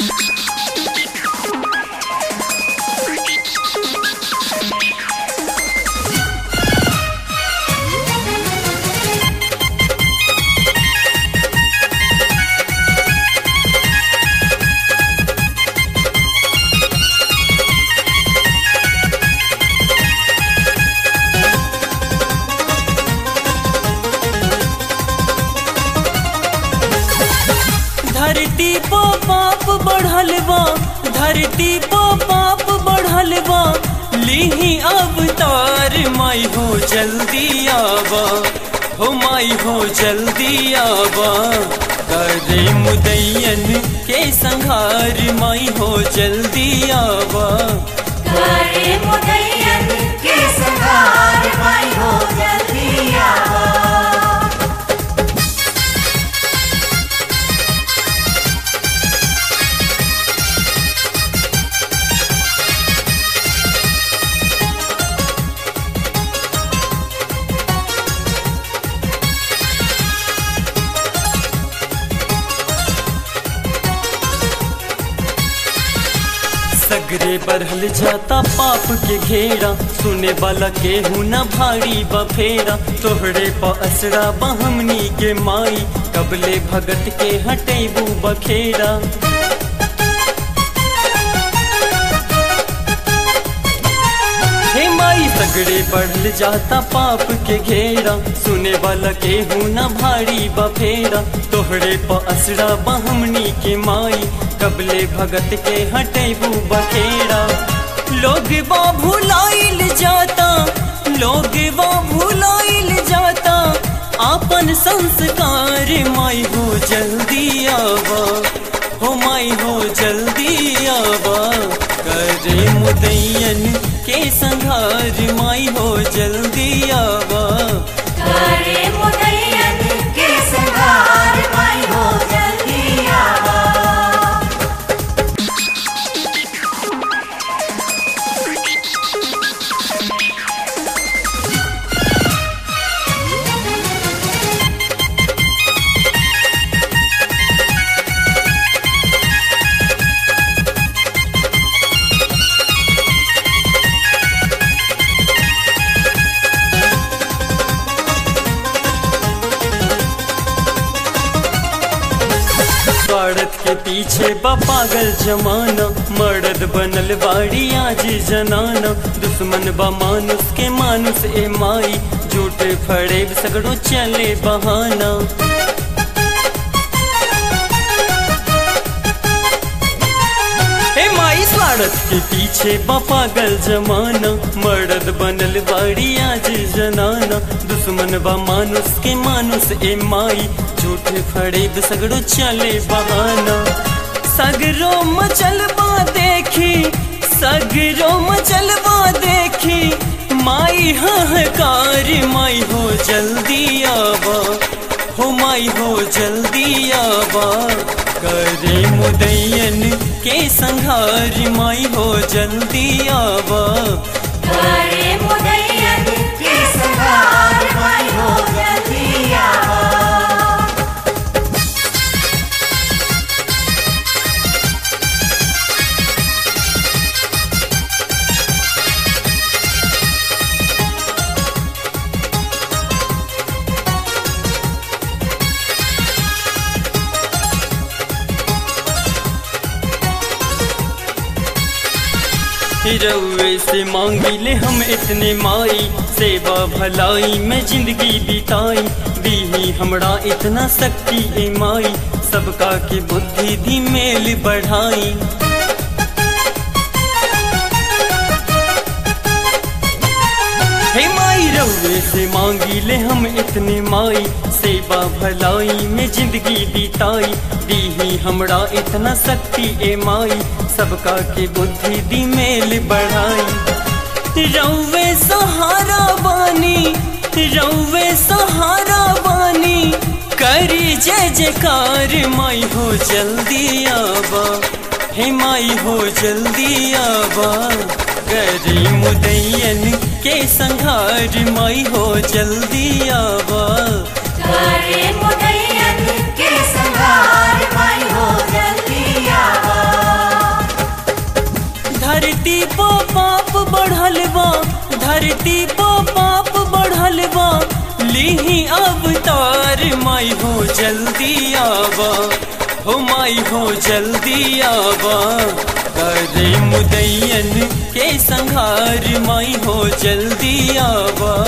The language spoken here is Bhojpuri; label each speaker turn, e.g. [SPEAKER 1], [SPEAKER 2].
[SPEAKER 1] धरती पो पाप बढ़ल बा धरती पो पाप बढ़ल बा लीही अवतार माई हो जल्दी आवा हो माई हो जल्दी आवा करे मुदैयन के संहार माई हो जल्दी आवा
[SPEAKER 2] करे मुदैयन के संहार माई हो जल्दी आवा
[SPEAKER 1] सगरे बढ़ल जाता पाप के घेरा सुने वाला के न भारी बफेरा तोहरे प असरा बहमनी के माई कबले भगत के हटेबू बखेरा हे माई सगरे बढ़ल जाता पाप के घेरा सुने वाला के न भारी बफेरा तोहरे प असरा बहमनी के माई कबले भगत के हटेबू बखेरा लोग बा भुलाइल जाता लोग बा भुलाइल जाता आपन संस्कार माई हो जल्दी आवा हो माई हो जल्दी आवा करे मुदैयन के संघार माई हो जल्दी आवा
[SPEAKER 2] करे मुदैयन के संहार माई हो जल्दी आवा
[SPEAKER 1] स्वार्थ के पीछे बा पागल जमाना मर्द बनल बाड़ी आज जनाना दुश्मन बा मानुस के मानुस ए माई झूठे फड़े सगड़ो चले बहाना हे माई स्वार्थ के पीछे बा पागल जमाना मर्द बनल बाड़ी आज जनाना दुश्मन बा मानुस के मानुस ए माई झूठे फड़े सगड़ो चले बहाना सगरो मचलबा देखी सगरो मचलबा देखी माई हकार माई हो जल्दी आवा हो माई हो जल्दी आवा करे मुदैयन के संहार माई हो जल्दी आवा
[SPEAKER 2] करे मुदैयन के संहार माई हो जल्दी आवा
[SPEAKER 1] रउए से मांगी ले हम इतने माई सेवा भलाई में जिंदगी बिताई दीही हमरा इतना शक्ति ए माई सबका के बुद्धि दी मेल बढ़ाई हे माई रउए से मांगी ले हम इतने माई सेवा भलाई में जिंदगी बिताई दीही हमरा इतना शक्ति ए माई सबका के बुद्धि दी मेल बढ़ाई रउए सहारा बानी रउए सहारा बानी करी जय जयकार माई हो जल्दी आवा हे माई हो जल्दी आवा करी मुदैयन के संघार माई हो जल्दी आवा
[SPEAKER 2] करे मुदैयन के संहार माई हो जल्दी आवा
[SPEAKER 1] माई हो जल्दी आवा हो माई हो जल्दी आवा करे मुदैयन के संहार माई हो जल्दी आवा